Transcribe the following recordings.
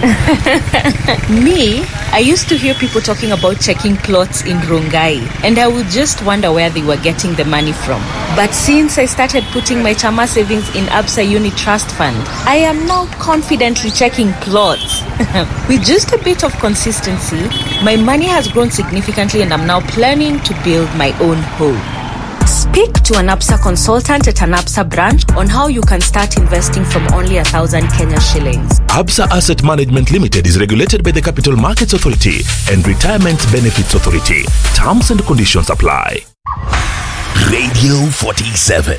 Me, I used to hear people talking about checking plots in Rongai, and I would just wonder where they were getting the money from. But since I started putting my Chama savings in Absa Uni Trust Fund, I am now confidently checking plots. With just a bit of consistency, my money has grown significantly, and I'm now planning to build my own home. Speak to an APSA consultant at an APSA branch on how you can start investing from only a thousand Kenya shillings. Absa Asset Management Limited is regulated by the Capital Markets Authority and Retirement Benefits Authority. Terms and conditions apply. Radio 47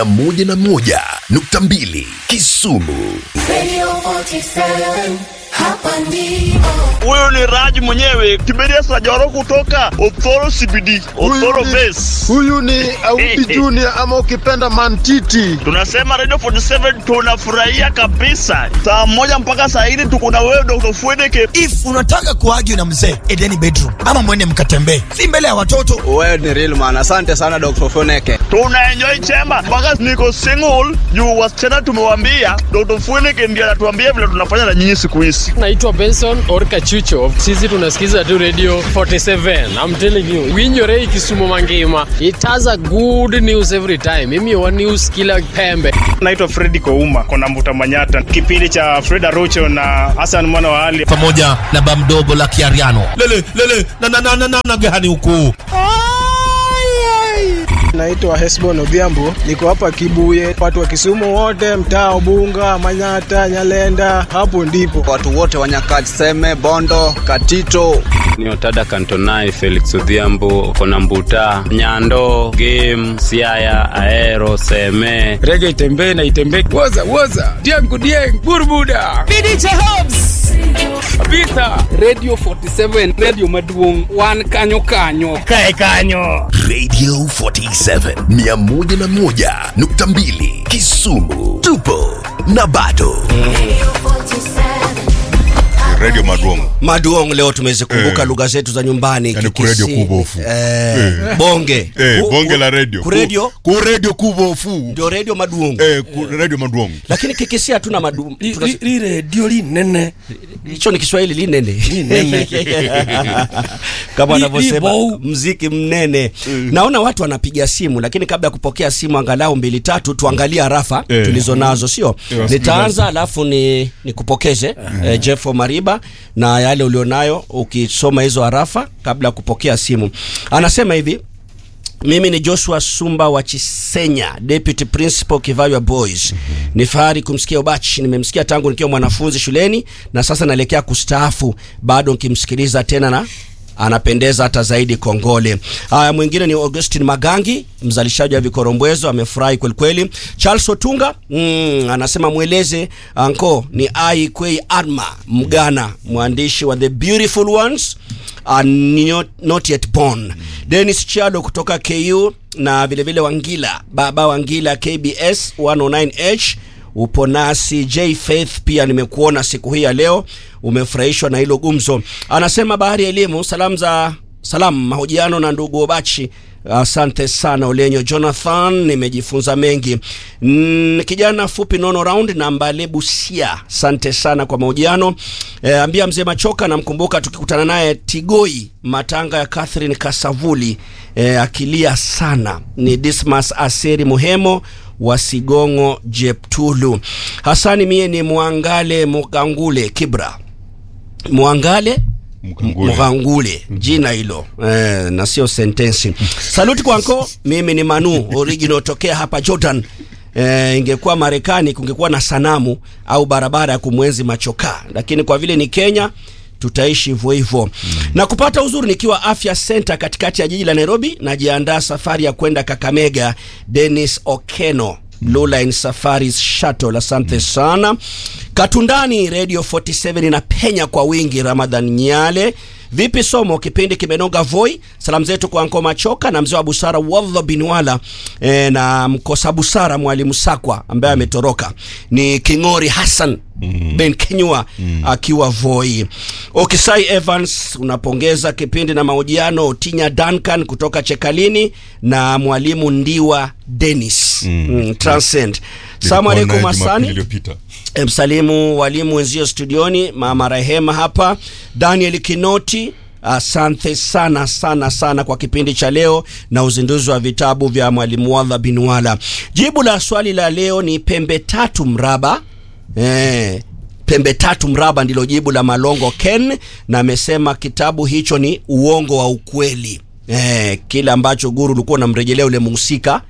101.2 Kisumu. Radio 47, hapa ndipo. Huyu ni Raj mwenyewe Kiberia Sajoro kutoka Othoro CBD, Othoro Base. huyu ni Auti Junior ama ukipenda Mantiti. Tunasema Radio 47 tunafurahia kabisa. Saa moja mpaka saa hili tuko na wewe Dr. Fwedeke. if unataka kuargue na mzee edeni bedroom ama mwende mkatembee si mbele ya watoto Wewe ni real man. Asante sana Dr. Foneke. Tuna enjoy chema mpaka niko single juu wasichana tumewambia Dr. Fwedeke ndiye anatuambia vile tunafanya na nyinyi siku hizi. naitwa benson orka chucho sisi tunasikiza tu radio 47 i'm telling you winyorei kisumu mangima it has a good news every time mimi wa news kila pembe Naitwa Fredi Kouma kona Mbuta Manyata, kipindi cha Freda Rocho na Hassan mwana wa Ali. pamoja na bamdogo la kiariano lele lele na na na na na na gani huku Naitwa Hesbon Odhiambo. Niko hapa Kibuye. Watu wa Kisumu wote, mtaa Ubunga, Manyata, Nyalenda. Hapo ndipo. Watu wote wa Nyakach, Seme, Bondo, Katito. ni otada kantonai felix odhiambo kona mbuta nyando game siaya aero seme Rege itembee na itembee. Woza, woza. Diangu, dieng, burbuda. kabisa radio 47 radio maduong wan kanyo kanyo Radio 47 101.2 Kisumu. Tupo na bado. Radio 47, Radio Maduong. maduong leo tumezikumbuka lugha zetu za nyumbani Yani Kikisi, kuredio kubofu. eh, Eh. bonge Eh, Ku- bonge ku- la radio. kuredio Ku, ku radio kubofu. ndio redio maduong Eh, ku, radio Maduong. lakini kikisi hatuna madu tuna- li redio linene hicho ni kiswahili linene Linene. kama Li- wanavyosema libou. mziki mnene naona watu wanapiga simu lakini kabla ya kupokea simu angalau mbili tatu tuangalie harafa Eh. tulizo nazo sio Eh, nitaanza alafu ni nikupokeze eh, jeff mariba na yale ulionayo ukisoma hizo harafa kabla ya kupokea simu anasema hivi mimi ni joshua sumba wa chisenya deputy principal kivaywa boys ni fahari kumsikia ubach nimemsikia tangu nikiwa mwanafunzi shuleni na sasa naelekea kustaafu bado nkimsikiliza tena na anapendeza hata zaidi kongole haya mwingine ni augustin magangi mzalishaji wa vikorombwezo amefurahi kwelikweli charles otunga mm, anasema mweleze anko ni ai kwei arma mgana mwandishi wa the beautiful ones are not, not yet born denis chalo kutoka ku na vilevile vile wangila baba wangila kbs 109h upo nasi j faith pia nimekuona siku hii ya leo umefurahishwa na hilo gumzo anasema bahari ya elimu salamu za salamu mahojiano na ndugu obachi asante sana olenyo jonathan nimejifunza mengi mm, kijana fupi nono round na mbale busia asante sana kwa mahojiano e, ambia mzee machoka namkumbuka tukikutana naye tigoi matanga ya catherine kasavuli e, akilia sana ni dismas aseri muhemo wa sigongo jeptulu hasani mie ni mwangale mugangule kibra mwangale Mkangule. mghangule jina hilo eh, na sio sentensi saluti kwanko mimi ni manu original tokea hapa jordan Eh, ingekuwa marekani kungekuwa na sanamu au barabara ya kumwenzi machokaa lakini kwa vile ni kenya tutaishi hivyo hivyo mm. na kupata uzuri nikiwa afya center katikati ya jiji la nairobi najiandaa safari ya kwenda kakamega denis okeno Blue Line Safaris Shuttle. Asante sana. Katundani Radio 47 inapenya kwa wingi. Ramadhan Nyale, vipi somo? Kipindi kimenoga voi. Salamu zetu kwa Anko Machoka na mzee wa busara Wadha Binwala e, na mkosa busara Mwalimu Sakwa ambaye ametoroka ni Kingori Hassan mm. Ben Kinyua mm. akiwa Voi. Okisai Evans unapongeza kipindi na mahojiano. Otinya Duncan kutoka Chekalini na mwalimu Ndiwa Dennis mm. mm, Transcend. Salamu Nilikuwa alaikum naye Jumapili Asani. iliyopita. E, msalimu walimu wenzio studioni, mama Rehema hapa, Daniel Kinoti. Asante sana sana sana kwa kipindi cha leo na uzinduzi wa vitabu vya mwalimu Wadha bin Wala. Jibu la swali la leo ni pembe tatu mraba. Eh, pembe tatu mraba ndilo jibu la Malongo Ken, na amesema kitabu hicho ni uongo wa ukweli. Eh, kile ambacho guru ulikuwa unamrejelea ule mhusika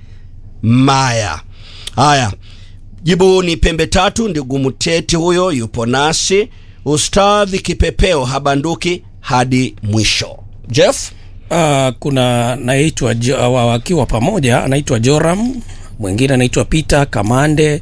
Maya. Haya, jibu ni pembe tatu. Ndugu Mteti huyo yupo nasi, ustadhi kipepeo habanduki hadi mwisho. Jeff, Uh, kuna naitwa Jo- wa- wakiwa pamoja anaitwa Joram, mwingine anaitwa Peter Kamande,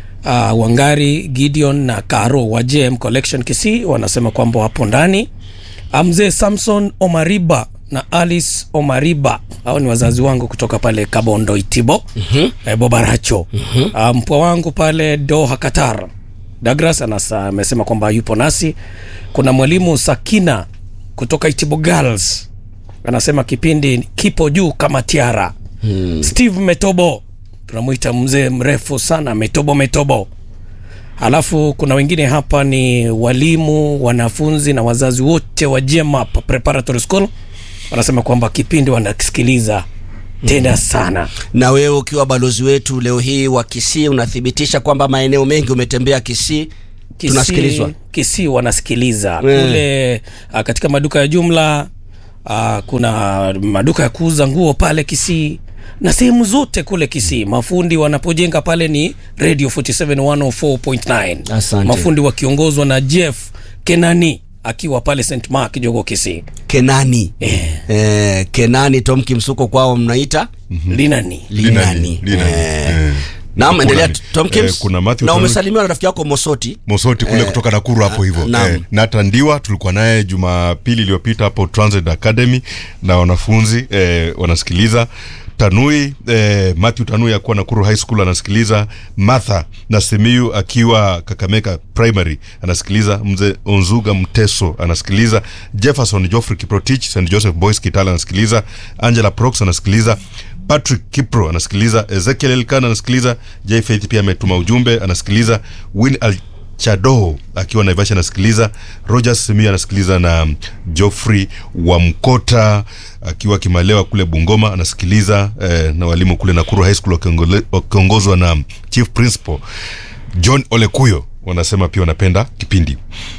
uh, Wangari Gideon na Karo wa JM Collection Kisii wanasema kwamba wapo ndani. Ah, Mzee Samson Omariba na Alice Omariba hao ni wazazi wangu kutoka pale Kabondo Itibo mm-hmm. eh, Bobaracho mm-hmm. uh, mpwa wangu pale Doha Qatar Douglas anasa amesema kwamba yupo nasi. Kuna mwalimu Sakina kutoka Itibo Girls anasema kipindi kipo juu kama tiara. Hmm. Steve Metobo tunamwita mzee mrefu sana, Metobo Metobo. Alafu kuna wengine hapa ni walimu, wanafunzi na wazazi wote wa JMAP Preparatory School wanasema kwamba kipindi wanakisikiliza tena sana. na wewe ukiwa balozi wetu leo hii wa Kisii unathibitisha kwamba maeneo mengi umetembea Kisii, tunasikilizwa. Kisii wanasikiliza Eh. kule uh, katika maduka ya jumla uh, kuna maduka ya kuuza nguo pale Kisii na sehemu zote kule Kisii. Mafundi wanapojenga pale ni Radio 47 104.9. Asante. Mafundi wakiongozwa na Jeff Kenani akiwa pale St Mark Jogo Kisii. Kenani eh, Kenani Tom Kimsuko kwao mnaita Linani. Linani. Linani. Eh. Naam, Kuna- endelea Tom Kims. eh, kuna Matthew na Tano- umesalimiwa na rafiki yako Mosoti. Mosoti kule Eh, kutoka Nakuru hapo hivyo naam. eh, Nathan Ndiwa tulikuwa naye Jumapili iliyopita hapo Transit Academy na wanafunzi eh, wanasikiliza Tanui eh, Matthew Tanui akuwa Nakuru High School anasikiliza, Martha na Simiyu akiwa Kakamega Primary anasikiliza, mzee Onzuga Mteso anasikiliza, Jefferson Geoffrey Kiprotich St Joseph Boys Kitale anasikiliza, Angela Prox anasikiliza Patrick Kipro anasikiliza, Ezekiel Elkan anasikiliza, J Faith pia ametuma ujumbe anasikiliza, Win Al Chado akiwa Naivasha anasikiliza, Rogers Simia anasikiliza na Geoffrey wa Mkota akiwa Kimalewa kule Bungoma anasikiliza eh, na walimu kule Nakuru High School wakiongole- wakiongozwa na Chief Principal John Olekuyo wanasema pia wanapenda kipindi.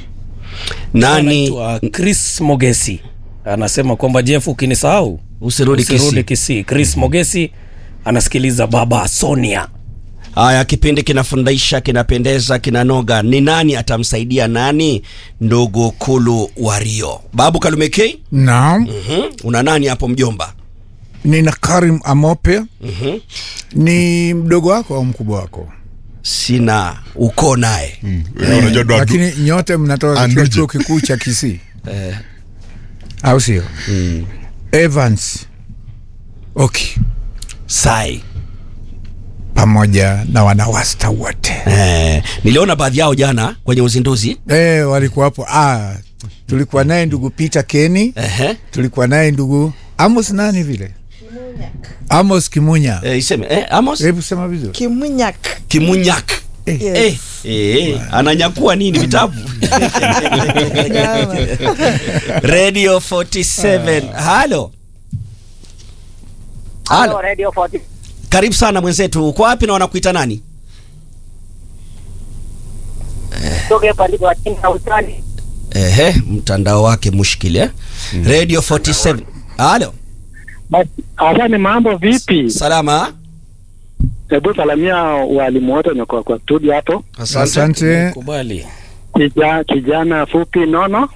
Nani Anaitwa Chris Mogesi anasema kwamba Jeff, ukinisahau Usirudi Kisii. Kisii. Chris Mogesi anasikiliza baba Sonia. Haya, kipindi kinafundisha, kinapendeza, kinanoga. Ni nani atamsaidia nani? Ndugu Kulu Wario, Babu Kalumekei. Naam, Mhm. Una nani hapo mjomba? nina Karim Amope. Mhm. Ni mdogo wako au mkubwa wako? Sina uko naye Eh, lakini nyote mnatoka katika Anduje. chuo kikuu cha Kisii eh. au sio? Evans Oki Sai pamoja na wanawasta wote eh, niliona baadhi yao jana kwenye uzinduzi eh, walikuwa hapo. Ah, tulikuwa naye ndugu Peter Keni Ehe. tulikuwa naye ndugu Amos nani vile Amos Kimunya eh, iseme eh, Amos hebu sema vizuri Kimunyak. Kimunyak eh. eh, eh, ananyakua nini vitabu Radio 47 halo halo Radio 40. karibu sana mwenzetu uko wapi na wanakuita nani Toke pale kwa chini na utani. ehe mtandao wake mushkili eh? Radio 47 halo Asante, mambo vipi? Salama. Hebu salamia walimu wote wenye kwa kwa studio hapo. Asante. Kubali. Kija, kijana fupi nono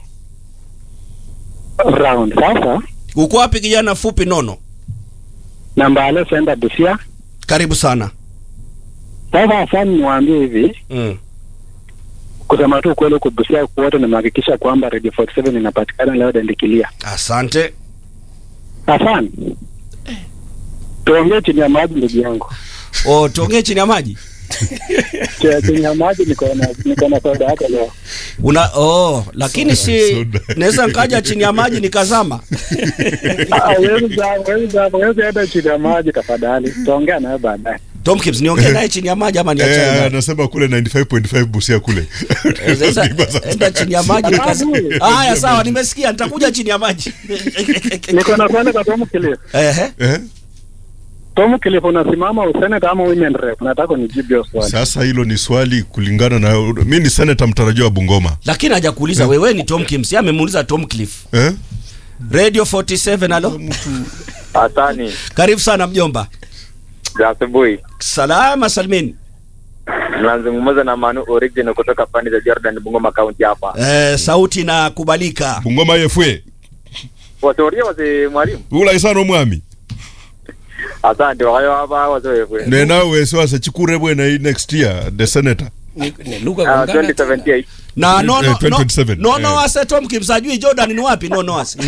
round. Sasa uko wapi kijana fupi nono namba ale senda Busia. karibu sana Sasa asante, niwaambie hivi mm. kusema tu ukweli, huku Busia wote nimehakikisha kwamba Radio 47 inapatikana leo dendikilia. asante Asante. Tuongee chini ya maji ndugu yangu. oh, tuongee chini ya maji Ch- chini ya maji niko na niko na soda yako leo. una oh, lakini si naweza nkaja chini ya maji nikazama Ah, wewe za wewe za wewe enda chini ya maji tafadhali. Tuongea naye baadaye. Tom Kims niongee naye chini ya maji ama niachane Eh, naye? anasema kule 95.5 Busia kule. Eh, sasa, enda chini ya maji nikazi. Haya sawa nimesikia nitakuja chini ya maji. Niko na swali kwa Tom Kilif. Ehe. Eh? Tom Kilif unasimama useneta ama women rep? Nataka unijibu hiyo swali. Sasa hilo ni swali kulingana na mi ni senator mtarajiwa wa Bungoma. Lakini hajakuuliza wewe ni Tom Kims, yeye amemuuliza Tom Cliff. Eh? Radio 47 alo. Asani Karibu sana mjomba. za asubuhi, Salama salmin. nazungumza na Manu Original kutoka pande za Jordan, Bungoma County hapa. Eh, sauti inakubalika. Bungoma yefwe. Watoria wase mwalimu, Ula isano mwami. asante wayo hapa wazoefu. Ne nawe siwase chikure bwena hii next year the senator. Ah, 2078 Na no no Eh, no 2027, no no eh. ase Tom Kims ajui Jordan ni wapi no no ase.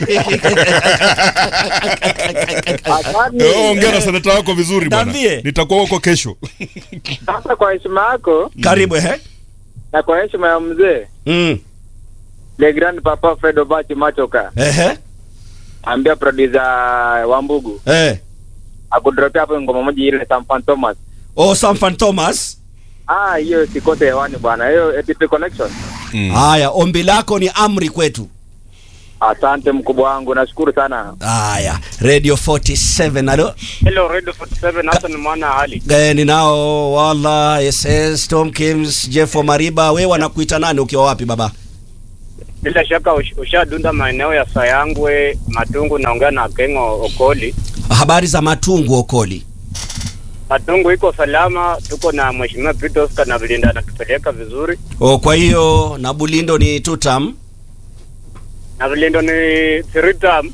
Eh, ongera senata wako vizuri bwana. Niambie. Nitakuwa huko kesho. Sasa kwa heshima yako Karibu ehe. na kwa heshima ya mzee Mm. Le Grand Papa Fred Obachi Machoka, Ehe. ambia producer Wambugu Eh. akudropia hapo ngoma moja ile Sampan Thomas. Oh Samfan Thomas. Ah, hiyo sikose hewani bwana, hiyo ATP collection. Haya, ombi lako ni amri kwetu. Asante mkubwa wangu, nashukuru sana. Haya, Radio 47 alo. Hello, Radio 47 Hassan Mwana Ali. Eh, ninao wala SS Tom Kims, Jeff Mariba, wewe wanakuita nani ukiwa wapi baba? Bila shaka ush- ushadunda maeneo ya Sayangwe, Matungu, naongea na Kengo Okoli. Habari za Matungu Okoli. Matungu iko salama, tuko na Mheshimiwa Peter Oscar na Vilinda anatupeleka vizuri. Oh, kwa hiyo na Bulindo ni tutam. Na Vilindo ni three term.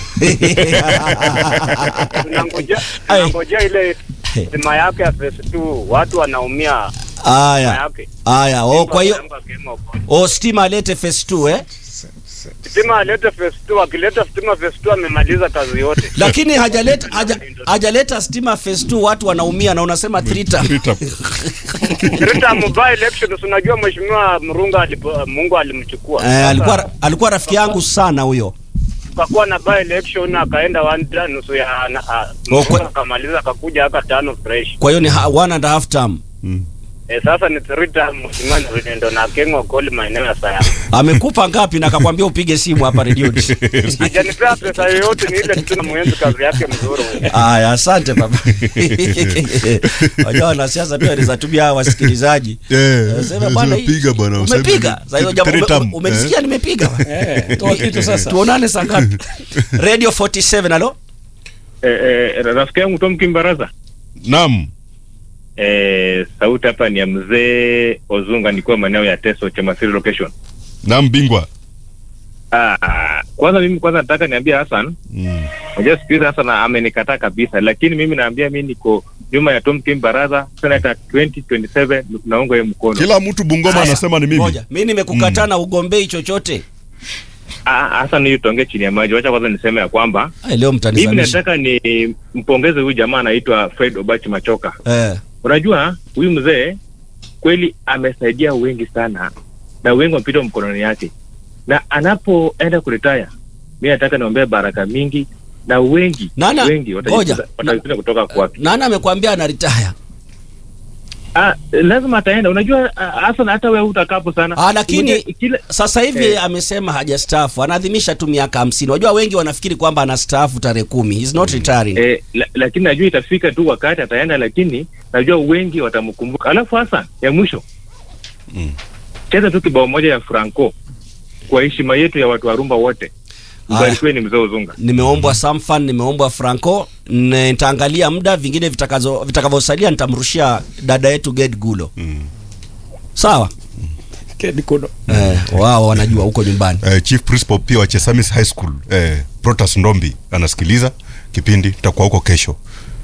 Tunangoja tunangoja ile sima yake ya phase 2 watu wanaumia. Aya. yake. Aya, oh kwa hiyo Simba Kengo Okoli. oh stima alete phase 2 eh? Stima alete phase 2, akileta stima phase 2 amemaliza kazi yote. Lakini hajaleta haja, hajaleta stima phase 2 watu wanaumia na unasema three term. Rita mobile elections unajua mheshimiwa Mrunga alipo, Mungu alimchukua. Eh, alikuwa alikuwa rafiki yangu sana huyo. tukakuwa na by election akaenda one term nusu ya na, a, Oh, kwa- Mrunga akamaliza akakuja aka tano fresh. Kwa hiyo ni ha- one and a half term. Eh, sasa ni three term mheshimiwa Ndo na Kengo Koli maeneo ya Sayama. Amekupa ngapi na akakwambia upige simu hapa redioni? Hajanipea pesa yoyote ni ile tu na mwenzi kazi yake mzuri. Aya, asante baba. Wajua wanasiasa pia wanaweza tumia hawa wasikilizaji. Eh, Sema bwana, hii- piga bwana. useme Umepiga. ni- Sasa hiyo jambo three ume- term, ume- umenisikia eh. nimepiga. Eh, toa kitu sasa. Tuonane saa ngapi? Radio 47 alo. Eh, eh, rafiki yangu Tom Kimbaraza. Naam. Eh, sauti hapa ni ya mzee Ozunga nikiwa maeneo ya Teso Chemasiri location. Naam bingwa. Ah, kwanza mimi kwanza nataka niambie Hassan, Mm. unajua siku hizi Hassan amenikataa kabisa, lakini mimi naambia mimi niko nyuma ya Tom Kimbaraza senata 2027 naunga yeye mkono. Kila mtu Bungoma Haya, anasema ni mimi. Ngoja, mimi nimekukataa na ugombei chochote. Ah, Hassan hiyo tuongee chini ya maji. Wacha kwanza niseme ya kwamba Ai, leo mimi mtanisamisha. nataka ni mpongeze huyu jamaa anaitwa Fred Obachi Machoka. Eh. Unajua huyu mzee kweli amesaidia wengi sana na wengi wamepita mkononi yake, na anapoenda kuretire, mi nataka niombee baraka mingi na wengi Nana, wengi ngoja. watajifunza watajifunza kutoka kwake. Nani amekwambia ana retire? Ah, lazima ataenda. Unajua ah, hasa hata wewe utakapo sana Ah, lakini Unajua, kila sasa hivi Eh. amesema hajastaafu, anaadhimisha tu miaka hamsini. Wajua wengi wanafikiri kwamba anastaafu tarehe kumi. He's not retiring. Eh, la, lakini najua itafika tu wakati ataenda, lakini najua wengi watamkumbuka. Alafu hasa ya mwisho cheza tu kibao moja ya Franco kwa heshima yetu ya watu wa rumba wote. Mbarikiwe ni mzee Uzunga. Nimeombwa Samfan, nimeombwa Franco, n- nitaangalia muda, vingine vitakazo vitakavyosalia nitamrushia dada yetu Ged Gulo. Sawa? Ged Gulo. Eh, wao wanajua huko nyumbani. Eh, Chief Principal pia wa Chesamis High School eh, Protas Ndombi anasikiliza kipindi, tutakuwa huko kesho.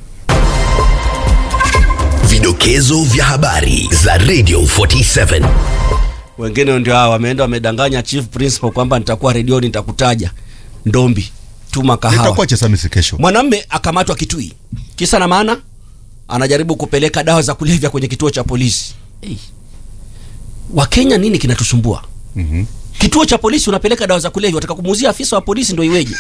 Vidokezo vya habari za Radio 47. Wengine ndio hao wameenda wamedanganya chief principal kwamba nitakuwa redioni nitakutaja. Ndombi, tuma kahawa. Nitakuwa Chesamis kesho. Mwanamme akamatwa Kitui. Kisa na maana anajaribu kupeleka dawa za kulevya kwenye kituo cha polisi. Hey. Wakenya nini kinatusumbua? Mhm. kituo cha polisi unapeleka dawa za kulevya wataka kumuuzia afisa wa polisi ndo iweje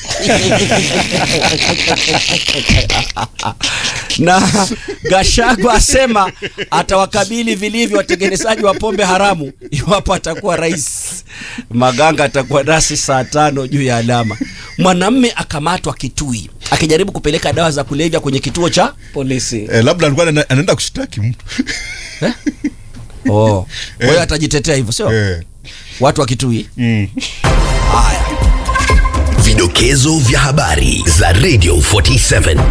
na gashagwa asema atawakabili vilivyo watengenezaji wa pombe haramu iwapo atakuwa rais maganga atakuwa nasi saa tano juu ya alama mwanamme akamatwa kitui akijaribu kupeleka dawa za kulevya kwenye kituo cha polisi eh, labda alikuwa ana- anaenda kushtaki mtu oh. kwa hiyo atajitetea hivyo sio watu wa kitui mm. Vidokezo vya habari za Radio 47.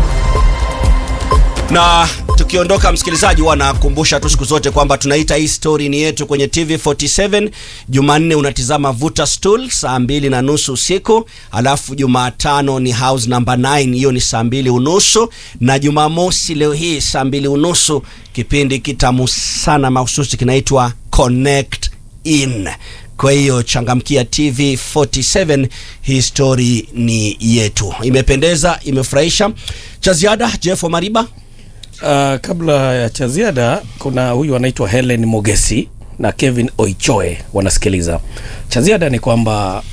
na tukiondoka msikilizaji huwa nakumbusha tu siku zote kwamba tunaita hii story ni yetu kwenye tv 47 jumanne unatizama vuta stool saa mbili na nusu usiku alafu jumatano ni house number 9 hiyo ni saa mbili unusu na jumamosi leo hii saa mbili unusu kipindi kitamu sana mahususi kinaitwa connect in kwa hiyo changamkia tv 47 hii story ni yetu imependeza imefurahisha cha ziada jeff mariba Uh, kabla ya cha ziada kuna huyu anaitwa Helen Mogesi na Kevin Oichoe wanasikiliza. Cha ziada ni kwamba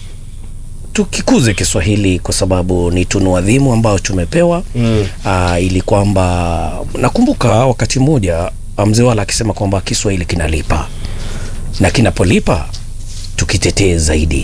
tukikuze Kiswahili kwa sababu ni tunu adhimu ambayo tumepewa mm. uh, ili kwamba nakumbuka wakati mmoja mzee wala akisema kwamba Kiswahili kinalipa na kinapolipa tukitetee zaidi.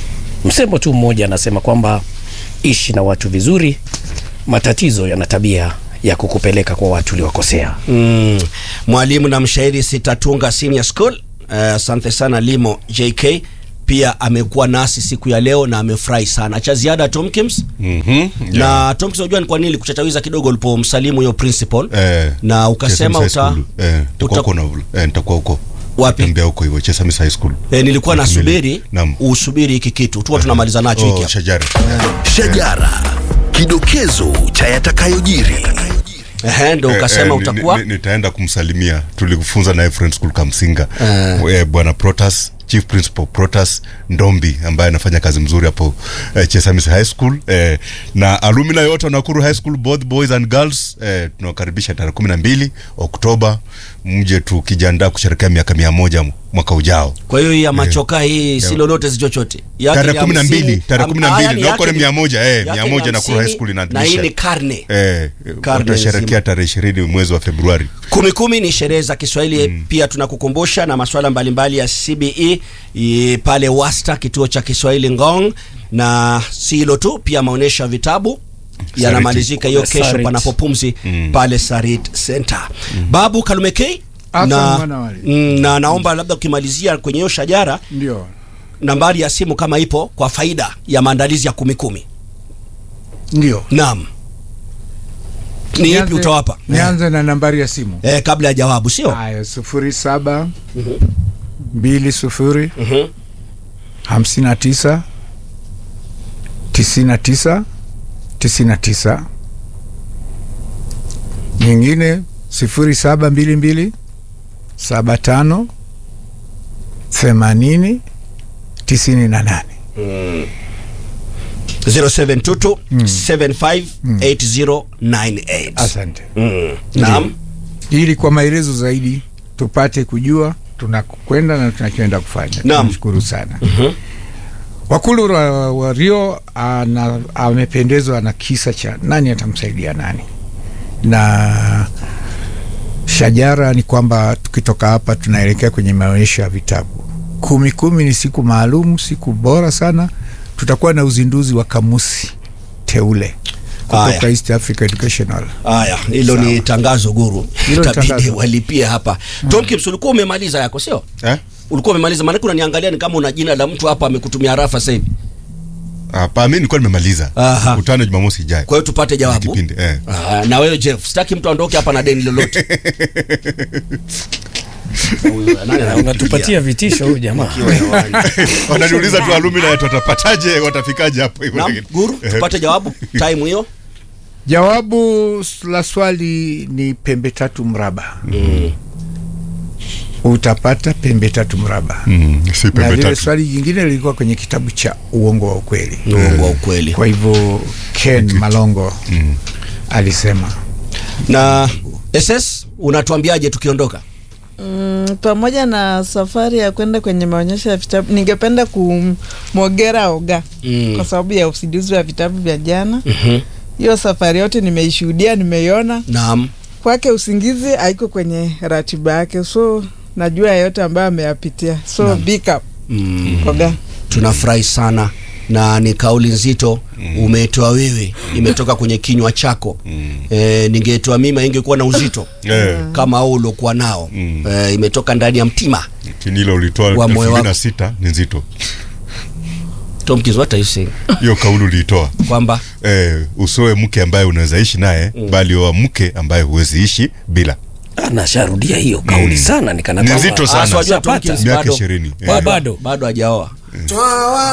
Msemo tu mmoja anasema kwamba ishi na watu vizuri, matatizo yana tabia ya kukupeleka kwa watu uliwakosea. mm. mwalimu na mshairi sitatunga senior school asante uh, sana limo jk pia amekuwa nasi siku ya leo na amefurahi sana cha ziada tomkins mm-hmm. na tomkins unajua ni kwa nini kuchachawiza kidogo ulipomsalimu hiyo principal eh, na ukasema Chesamis High uta, School. eh, nitakuwa uta- huko na eh, nitakuwa huko Wapi? tembea huko hivyo Chesamis High School eh, nilikuwa Kimili. nasubiri Naam. usubiri hiki kitu tuwa tunamaliza nacho hiki oh, hapa. shajara Shajara, kidokezo cha yatakayojiri. Ehe, ndo ukasema ni- utakuwa ni- nitaenda kumsalimia tulikufunza naye friend school kamsinga eh, bwana protas chief principal protas ndombi ambaye anafanya kazi mzuri hapo eh, chesamis high school eh, na alumina yote wa nakuru high school both boys and girls eh, tunawakaribisha tarehe kumi na mbili oktoba mje tukijiandaa kusherekea miaka mia moja mwaka ujao kwa hiyo hii ya machoka hii si lolote si chochote Yake tarehe ni kumi na hamsini, mbili tarehe am- kumi na ah, mbili yani na huko ni yake mia moja eh, yake mia ni moja Nakuru high hamsini, school na hii inaadhimisha ni karne eh, Karne watasherekea nzima. tarehe ishirini mwezi wa februari kumi kumi ni sherehe za kiswahili mm. pia tunakukumbusha na masuala mbalimbali ya cbe i, pale wasta kituo cha kiswahili ngong na si hilo tu pia maonyesho ya vitabu yanamalizika hiyo kesho Sarit. panapo pumzi mm. pale sarit center mm. babu kalumekei Hassan na, mwana wali. mm, na naomba labda ukimalizia kwenye hiyo shajara ndio nambari ya simu kama ipo kwa faida ya maandalizi ya kumi kumi ndio naam ni ipi Nianze- utawapa nianze na nambari ya simu eh, kabla ya jawabu sio haya sufuri saba mbili sufuri hamsini na tisa tisini na tisa tisini na tisa nyingine sifuri saba mbili mbili saba tano themanini tisini na nane 0722 758098 asante mm. naam ili kwa maelezo zaidi tupate kujua tunakwenda na tunachoenda kufanya Naam. tunashukuru sana wakulu wa, wa rio ana, amependezwa na kisa cha nani atamsaidia nani na shajara ni kwamba tukitoka hapa tunaelekea kwenye maonyesho ya vitabu kumi kumi ni siku maalum siku bora sana tutakuwa na uzinduzi wa kamusi teule kutoka Haya. east africa educational haya hilo ni tangazo guru Hilo ni itabidi tangazo. walipie hapa tom Kips, ulikuwa umemaliza yako sio eh? ulikuwa umemaliza maanake unaniangalia ni kama una jina la mtu hapa amekutumia rafa sasa hivi hapa mi nilikuwa nimemaliza Aha. kutano jumamosi ijayo kwa hiyo tupate jawabu kipindi eh. Ah, na wewe jeff sitaki mtu aondoke hapa na deni lolote Huyu, nani ananipigia? unatupatia vitisho huyu jamaa Nikiwa hewani. wananiuliza tu alumni wetu watapataje watafikaje hapo hivyo Naam, guru tupate jawabu time hiyo Jawabu la swali ni pembe tatu mraba. Mm. Utapata pembe tatu mraba. Mm, si Na pembe lile tatu swali jingine lilikuwa kwenye kitabu cha uongo wa ukweli. uongo wa ukweli Kwa hivyo Ken Malongo alisema na ss unatuambiaje tukiondoka Mm, pamoja na safari ya kwenda kwenye maonyesho ya vitabu ningependa kumwogera Oga Mm. kwa sababu ya usingizi wa vitabu vya jana. Mhm. Hiyo safari yote nimeishuhudia, nimeiona. Naam. Kwake usingizi haiko kwenye ratiba yake, so najua yote ambayo ameyapitia, so Naam. big up Mm. Oga. tunafurahi sana na ni kauli nzito umetoa wewe imetoka kwenye kinywa chako e, ningetoa mimi ingekuwa na uzito Eh. kama au uliokuwa nao e, imetoka ndani ya mtima Lakini hilo ulitoa Wa elfu moyo mbili na wako. sita ni nzito Tomkins, what are you saying? hiyo kauli uliitoa kwamba eh, usoe mke ambaye unaweza ishi naye bali oa mke ambaye huwezi ishi bila anasharudia hiyo kauli sana nikana Ni kwamba- nzito sana. Ah, so wajua Tomkins Miaka bado- ishirini. bado bado bado hajaoa